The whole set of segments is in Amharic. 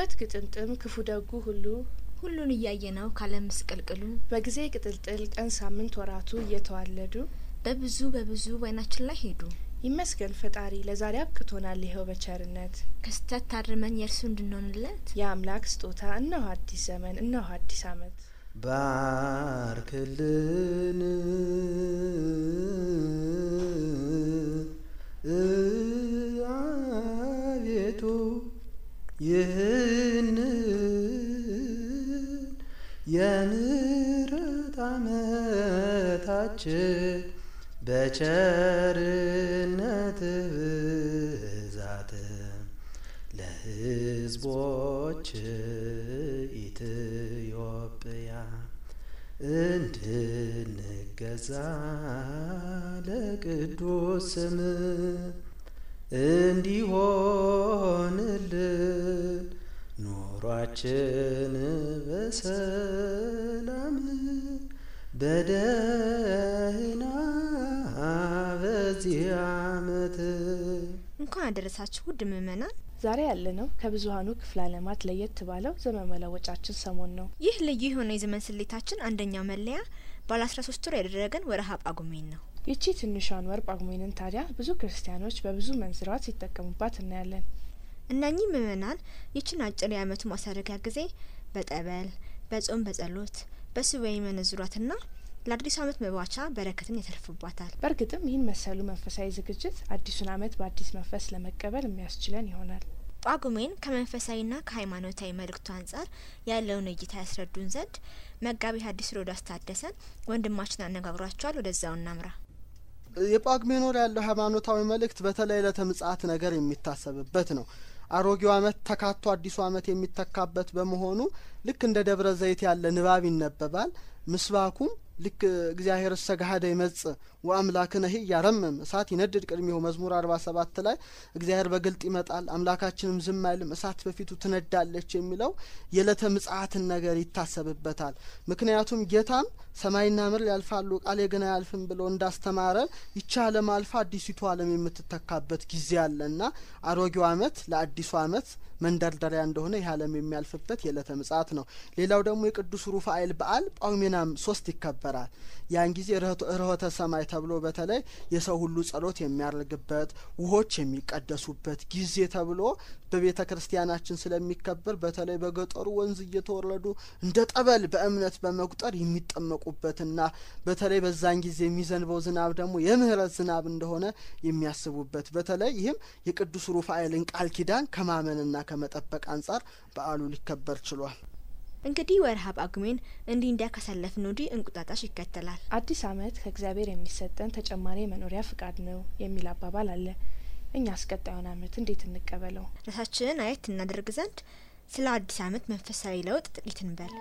የህይወት ግጥምጥም ክፉ ደጉ ሁሉ ሁሉን እያየ ነው ካለም ምስቅልቅሉ በጊዜ ቅጥልጥል ቀን ሳምንት ወራቱ እየተዋለዱ በብዙ በብዙ በዓይናችን ላይ ሄዱ። ይመስገን ፈጣሪ ለዛሬ አብቅቶናል ይኸው በቸርነት ከስተት ታርመን የእርሱ እንድንሆንለት የአምላክ ስጦታ እነሆ አዲስ ዘመን እነሆ አዲስ ዓመት ባርክልን አቤቱ ይህን የምሕረት ዓመታችን በቸርነት ብዛት ለሕዝቦች ኢትዮጵያ እንድንገዛ ለቅዱስ ስም እንዲሆንልን ኑሯችን በሰላም በደህና በዚህ ዓመት እንኳን አደረሳችሁ ውድ ምእመናን። ዛሬ ያለነው ከብዙሀኑ ክፍለ ዓለማት ለየት ባለው ዘመን መለወጫችን ሰሞን ነው። ይህ ልዩ የሆነ የዘመን ስሌታችን አንደኛው መለያ ባለ አስራ ሶስት ወር ያደረገን ወርሃ ጳጉሜን ነው። ይቺ ትንሿን ወር ጳጉሜንን ታዲያ ብዙ ክርስቲያኖች በብዙ መንዝሯት ሲጠቀሙባት እናያለን። እነኚህ ምእመናን ይችን አጭር የዓመቱ ማሳረጊያ ጊዜ በጠበል፣ በጾም፣ በጸሎት፣ በሱባኤ መነዝሯትና ለአዲሱ ዓመት መባቻ በረከትን ያተርፉባታል። በእርግጥም ይህን መሰሉ መንፈሳዊ ዝግጅት አዲሱን ዓመት በአዲስ መንፈስ ለመቀበል የሚያስችለን ይሆናል። ጳጉሜን ከመንፈሳዊና ከሃይማኖታዊ መልእክቱ አንጻር ያለውን እይታ ያስረዱን ዘንድ መጋቢ ሐዲስ ሮዳስ ታደሰን ወንድማችን አነጋግሯቸዋል። ወደዛው እናምራ። የጳጉሜን ወር ያለው ሃይማኖታዊ መልእክት በተለይ ዕለተ ምጽአት ነገር የሚታሰብበት ነው። አሮጌው ዓመት ተካቶ አዲሱ ዓመት የሚተካበት በመሆኑ ልክ እንደ ደብረ ዘይት ያለ ንባብ ይነበባል። ምስባኩም ልክ እግዚአብሔር እሰ ገሀደ ይመጽእ ወአምላክነ ሂ ያረምም እሳት ይነድድ ቅድሚሁ መዝሙር አርባ ሰባት ላይ እግዚአብሔር በግልጥ ይመጣል አምላካችንም ዝም አይልም እሳት በፊቱ ትነዳለች የሚለው የዕለተ ምጽአትን ነገር ይታሰብበታል። ምክንያቱም ጌታም ሰማይና ምድር ያልፋሉ ቃሌ ግን አያልፍም ብሎ እንዳስተማረ ይቺ ዓለም አልፋ አዲሲቱ ዓለም የምትተካበት ጊዜ አለና አሮጌው ዓመት ለአዲሱ ዓመት መንደርደሪያ እንደሆነ ይህ ዓለም የሚያልፍበት የዕለተ ምጽአት ነው። ሌላው ደግሞ የቅዱስ ሩፋኤል በዓል ጳጉሜናም ሶስት ይከበራል። ያን ጊዜ ርኅወተ ሰማይ ተብሎ በተለይ የሰው ሁሉ ጸሎት የሚያደርግበት ውሆች የሚቀደሱበት ጊዜ ተብሎ በቤተ ክርስቲያናችን ስለሚከበር በተለይ በገጠሩ ወንዝ እየተወረዱ እንደ ጠበል በእምነት በመቁጠር የሚጠመቁበትና በተለይ በዛን ጊዜ የሚዘንበው ዝናብ ደግሞ የምህረት ዝናብ እንደሆነ የሚያስቡበት በተለይ ይህም የቅዱስ ሩፋኤልን ቃል ኪዳን ከማመንና ከመጠበቅ አንጻር በዓሉ ሊከበር ችሏል። እንግዲህ ወርሃ ጳጉሜን እንዲህ እንዲያ ካሳለፍን ወዲህ እንቁጣጣሽ ይከተላል። አዲስ ዓመት ከእግዚአብሔር የሚሰጠን ተጨማሪ የመኖሪያ ፍቃድ ነው የሚል አባባል አለ። እኛስ ቀጣዩን ዓመት እንዴት እንቀበለው? ራሳችንን አየት እናደርግ ዘንድ ስለ አዲስ ዓመት መንፈሳዊ ለውጥ ጥቂት እንበል።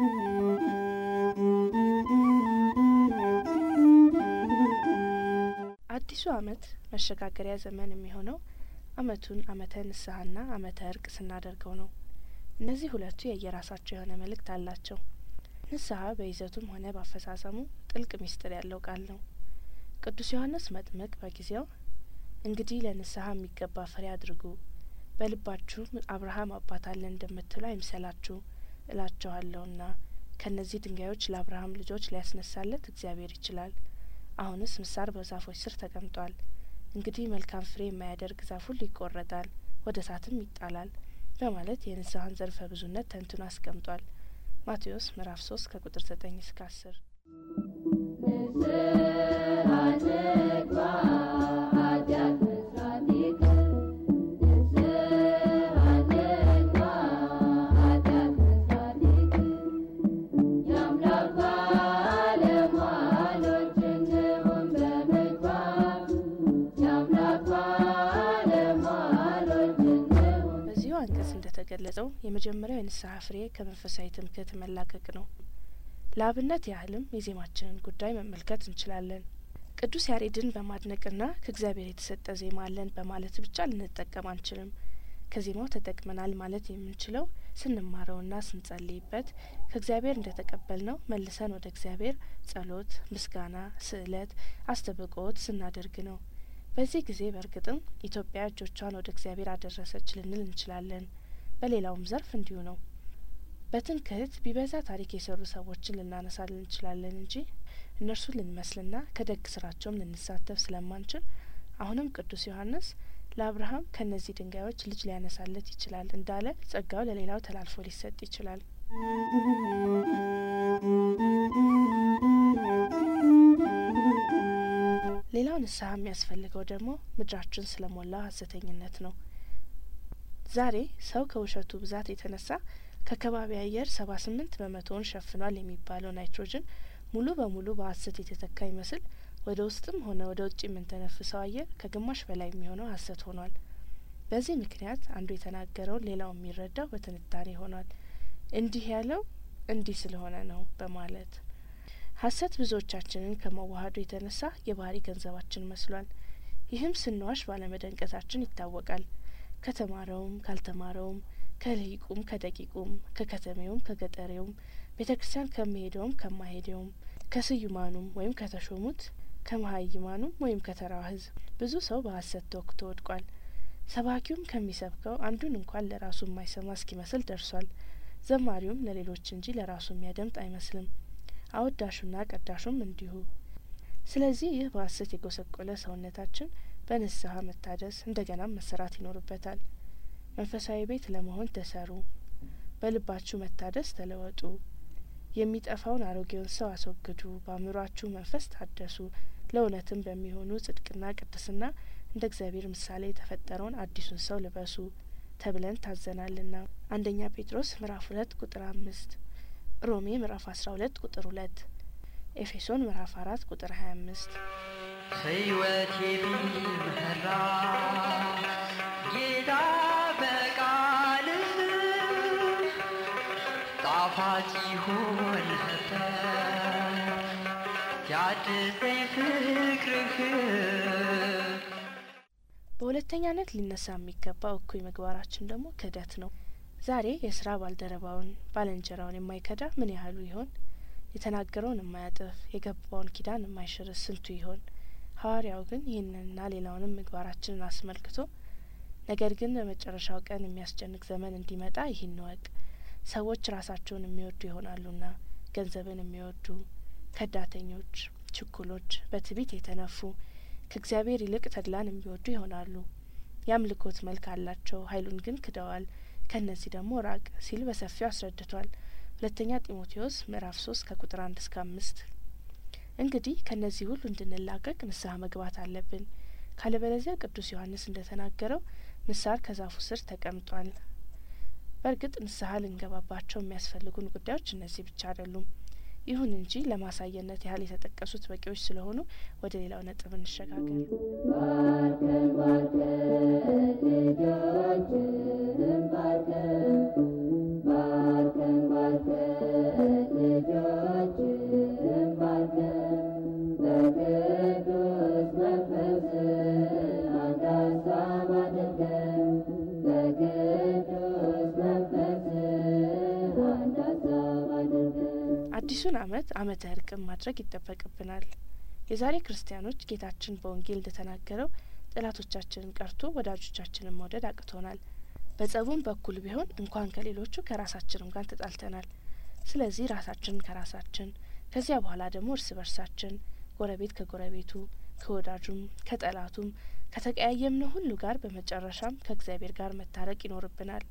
አዲሱ ዓመት መሸጋገሪያ ዘመን የሚሆነው ዓመቱን ዓመተ ንስሐና ዓመተ እርቅ ስናደርገው ነው። እነዚህ ሁለቱ የየራሳቸው የሆነ መልእክት አላቸው። ንስሐ በይዘቱም ሆነ በአፈጻጸሙ ጥልቅ ምስጢር ያለው ቃል ነው። ቅዱስ ዮሐንስ መጥምቅ በጊዜው እንግዲህ ለንስሐ የሚገባ ፍሬ አድርጉ፣ በልባችሁ አብርሃም አባት አለን እንደምትሉ አይምሰላችሁ እላችኋለሁና ከእነዚህ ድንጋዮች ለአብርሃም ልጆች ሊያስነሳለት እግዚአብሔር ይችላል። አሁንስ ምሳር በዛፎች ስር ተቀምጧል። እንግዲህ መልካም ፍሬ የማያደርግ ዛፍ ሁሉ ይቆረጣል፣ ወደ እሳትም ይጣላል በማለት የንስሐን ዘርፈ ብዙነት ተንትኖ አስቀምጧል። ማቴዎስ ምዕራፍ ሶስት ከቁጥር ዘጠኝ እስከ አስር በዚሁ አንቀጽ እንደተገለጸው የመጀመሪያው የንስሐ ፍሬ ከመንፈሳዊ ትምክህት መላቀቅ ነው። ለአብነት ያህልም የዜማችንን ጉዳይ መመልከት እንችላለን። ቅዱስ ያሬድን በማድነቅና ከእግዚአብሔር የተሰጠ ዜማ አለን በማለት ብቻ ልንጠቀም አንችልም። ከዜማው ተጠቅመናል ማለት የምንችለው ስንማረውና ስንጸልይበት ከእግዚአብሔር እንደተቀበልነው መልሰን ወደ እግዚአብሔር ጸሎት፣ ምስጋና፣ ስዕለት፣ አስተብቆት ስናደርግ ነው። በዚህ ጊዜ በእርግጥም ኢትዮጵያ እጆቿን ወደ እግዚአብሔር አደረሰች ልንል እንችላለን። በሌላውም ዘርፍ እንዲሁ ነው። በትምክህት ቢበዛ ታሪክ የሰሩ ሰዎችን ልናነሳልን እንችላለን እንጂ እነርሱን ልንመስልና ከደግ ስራቸውም ልንሳተፍ ስለማንችል አሁንም ቅዱስ ዮሐንስ ለአብርሃም ከእነዚህ ድንጋዮች ልጅ ሊያነሳለት ይችላል እንዳለ ጸጋው ለሌላው ተላልፎ ሊሰጥ ይችላል። ሌላው ንስሐ የሚያስፈልገው ደግሞ ምድራችን ስለሞላው ሐሰተኝነት ነው። ዛሬ ሰው ከውሸቱ ብዛት የተነሳ ከከባቢ አየር ሰባ ስምንት በመቶውን ሸፍኗል የሚባለው ናይትሮጅን ሙሉ በሙሉ በሐሰት የተተካ ይመስል ወደ ውስጥም ሆነ ወደ ውጭ የምንተነፍሰው አየር ከግማሽ በላይ የሚሆነው ሐሰት ሆኗል። በዚህ ምክንያት አንዱ የተናገረውን ሌላው የሚረዳው በትንታኔ ሆኗል። እንዲህ ያለው እንዲህ ስለሆነ ነው በማለት ሐሰት ብዙዎቻችንን ከመዋሀዱ የተነሳ የባህሪ ገንዘባችን መስሏል። ይህም ስንዋሽ ባለመደንቀታችን ይታወቃል። ከተማረውም ካልተማረውም ከልሂቁም ከደቂቁም ከከተሜውም ከገጠሬውም ቤተ ክርስቲያን ከሚሄደውም ከማሄደውም ከስዩማኑም ወይም ከተሾሙት ከመሀይማኑም ወይም ከተራው ሕዝብ ብዙ ሰው በሐሰት ተወክቶ ወድቋል። ሰባኪውም ከሚሰብከው አንዱን እንኳን ለራሱ የማይሰማ እስኪመስል ደርሷል። ዘማሪውም ለሌሎች እንጂ ለራሱ የሚያደምጥ አይመስልም። አወዳሹና ቀዳሹም እንዲሁ። ስለዚህ ይህ በሐሰት የጐሰቆለ ሰውነታችን በንስሐ መታደስ እንደገናም መሰራት ይኖርበታል። መንፈሳዊ ቤት ለመሆን ተሰሩ፣ በልባችሁ መታደስ ተለወጡ፣ የሚጠፋውን አሮጌውን ሰው አስወግዱ፣ በአእምሯችሁ መንፈስ ታደሱ፣ ለእውነትም በሚሆኑ ጽድቅና ቅድስና እንደ እግዚአብሔር ምሳሌ የተፈጠረውን አዲሱን ሰው ልበሱ ተብለን ታዘናልና። አንደኛ ጴጥሮስ ምዕራፍ ሁለት ቁጥር አምስት ሮሜ ምዕራፍ አስራ ሁለት ቁጥር ሁለት ኤፌሶን ምዕራፍ አራት ቁጥር ሀያ አምስት ሕይወቴ ቢመራ ጌታ በቃልህ ጣፋጭ ይሆን ነበር ያድሰኝ ፍቅርህ በሁለተኛነት ሊነሳ የሚገባው እኩይ ምግባራችን ደግሞ ክህደት ነው። ዛሬ የስራ ባልደረባውን ባልንጀራውን የማይከዳ ምን ያህሉ ይሆን? የተናገረውን የማያጥፍ የገባውን ኪዳን የማይሽርስ ስንቱ ይሆን? ሐዋርያው ግን ይህንንና ሌላውንም ምግባራችንን አስመልክቶ ነገር ግን በመጨረሻው ቀን የሚያስጨንቅ ዘመን እንዲመጣ ይህን እወቅ፣ ሰዎች ራሳቸውን የሚወዱ ይሆናሉና ገንዘብን የሚወዱ ከዳተኞች፣ ችኩሎች፣ በትዕቢት የተነፉ ከእግዚአብሔር ይልቅ ተድላን የሚወዱ ይሆናሉ። የአምልኮት መልክ አላቸው፣ ኃይሉን ግን ክደዋል። ከእነዚህ ደግሞ ራቅ ሲል በሰፊው አስረድቷል። ሁለተኛ ጢሞቴዎስ ምዕራፍ ሶስት ከቁጥር አንድ እስከ አምስት እንግዲህ ከእነዚህ ሁሉ እንድንላቀቅ ንስሐ መግባት አለብን። ካለበለዚያ ቅዱስ ዮሐንስ እንደ ተናገረው ምሳር ከዛፉ ስር ተቀምጧል። በእርግጥ ንስሐ ልንገባባቸው የሚያስፈልጉን ጉዳዮች እነዚህ ብቻ አይደሉም። ይሁን እንጂ ለማሳየነት ያህል የተጠቀሱት በቂዎች ስለሆኑ ወደ ሌላው ነጥብ እንሸጋገር። ባርከን ባርከን ልጆችህን ባርከን ባርከን ባርከን ልጆችህን ባርከን በቅዱስ መንፈስ አንድ ሀሳብ አድርገን በቅዱስ መንፈስ አንድ ሀሳብ አድርገን አዲሱን ዓመት ዓመተ እርቅም ማድረግ ይጠበቅብናል። የዛሬ ክርስቲያኖች ጌታችን በወንጌል እንደተናገረው ጠላቶቻችንን ቀርቶ ወዳጆቻችንን መውደድ አቅቶናል። በጸቡም በኩል ቢሆን እንኳን ከሌሎቹ ከራሳችንም ጋር ተጣልተናል። ስለዚህ ራሳችንን ከራሳችን ከዚያ በኋላ ደግሞ እርስ በርሳችን፣ ጎረቤት ከጎረቤቱ፣ ከወዳጁም፣ ከጠላቱም ከተቀያየምነው ሁሉ ጋር በመጨረሻም ከእግዚአብሔር ጋር መታረቅ ይኖርብናል።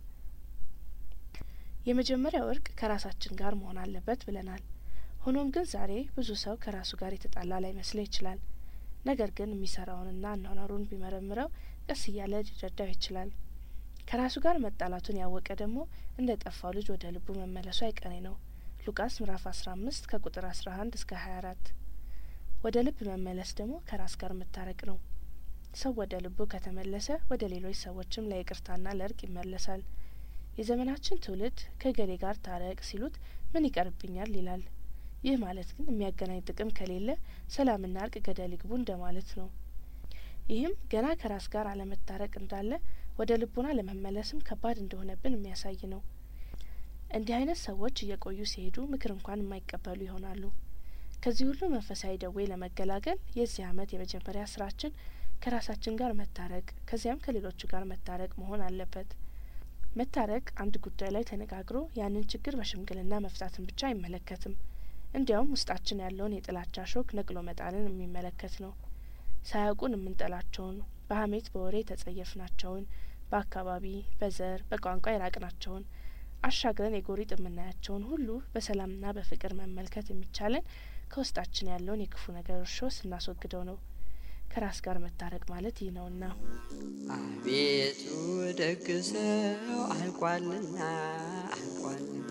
የመጀመሪያው እርቅ ከራሳችን ጋር መሆን አለበት ብለናል። ሆኖም ግን ዛሬ ብዙ ሰው ከራሱ ጋር የተጣላ ላይመስለው ይችላል። ነገር ግን የሚሰራውንና አኗኗሩን ቢመረምረው ቀስ እያለ ሊረዳው ይችላል። ከራሱ ጋር መጣላቱን ያወቀ ደግሞ እንደ ጠፋው ልጅ ወደ ልቡ መመለሱ አይቀሬ ነው። ሉቃስ ምዕራፍ አስራ አምስት ከቁጥር አስራ አንድ እስከ ሀያ አራት ወደ ልብ መመለስ ደግሞ ከራስ ጋር መታረቅ ነው። ሰው ወደ ልቡ ከተመለሰ ወደ ሌሎች ሰዎችም ለይቅርታና ለእርቅ ይመለሳል። የዘመናችን ትውልድ ከገሌ ጋር ታረቅ ሲሉት ምን ይቀርብኛል ይላል። ይህ ማለት ግን የሚያገናኝ ጥቅም ከሌለ ሰላምና እርቅ ገደል ይግቡ እንደማለት ነው። ይህም ገና ከራስ ጋር አለመታረቅ እንዳለ ወደ ልቦና ለመመለስም ከባድ እንደሆነብን የሚያሳይ ነው። እንዲህ አይነት ሰዎች እየቆዩ ሲሄዱ ምክር እንኳን የማይቀበሉ ይሆናሉ። ከዚህ ሁሉ መንፈሳዊ ደዌ ለመገላገል የዚህ ዓመት የመጀመሪያ ስራችን ከራሳችን ጋር መታረቅ ከዚያም ከሌሎቹ ጋር መታረቅ መሆን አለበት። መታረቅ አንድ ጉዳይ ላይ ተነጋግሮ ያንን ችግር በሽምግልና መፍታትን ብቻ አይመለከትም። እንዲያውም ውስጣችን ያለውን የጥላቻ ሾክ ነቅሎ መጣልን የሚመለከት ነው። ሳያውቁን የምንጠላቸውን፣ በሀሜት በወሬ የተጸየፍናቸውን፣ በአካባቢ በዘር በቋንቋ የራቅናቸውን አሻግረን የጎሪጥ የምናያቸውን ሁሉ በሰላምና በፍቅር መመልከት የሚቻለን ከውስጣችን ያለውን የክፉ ነገር እርሾ ስናስወግደው ነው። ከራስ ጋር መታረቅ ማለት ይህ ነውና አቤቱ ደግ ሰው አልቋልና አልቋልና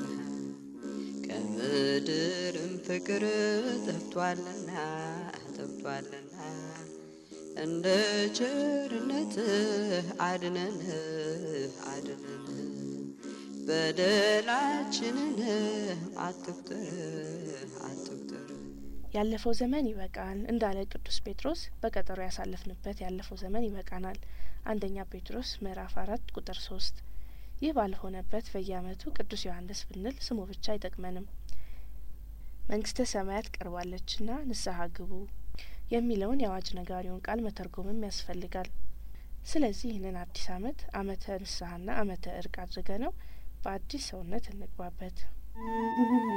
ከምድርም ፍቅር ጠፍቷልና ጠፍቷልና እንደ ቸርነትህ አድነን አድነን በደላችንን አትቁጠር አትቁጠር ያለፈው ዘመን ይበቃል እንዳለ ቅዱስ ጴጥሮስ በቀጠሮ ያሳለፍንበት ያለፈው ዘመን ይበቃናል። አንደኛ ጴጥሮስ ምዕራፍ አራት ቁጥር ሶስት ይህ ባልሆነበት በየዓመቱ ቅዱስ ዮሐንስ ብንል ስሙ ብቻ አይጠቅመንም። መንግስተ ሰማያት ቀርባለችና ንስሐ ግቡ የሚለውን የአዋጅ ነጋሪውን ቃል መተርጎምም ያስፈልጋል። ስለዚህ ይህንን አዲስ ዓመት ዓመተ ንስሐና ዓመተ እርቅ አድርገ ነው በአዲስ ሰውነት እንግባበት።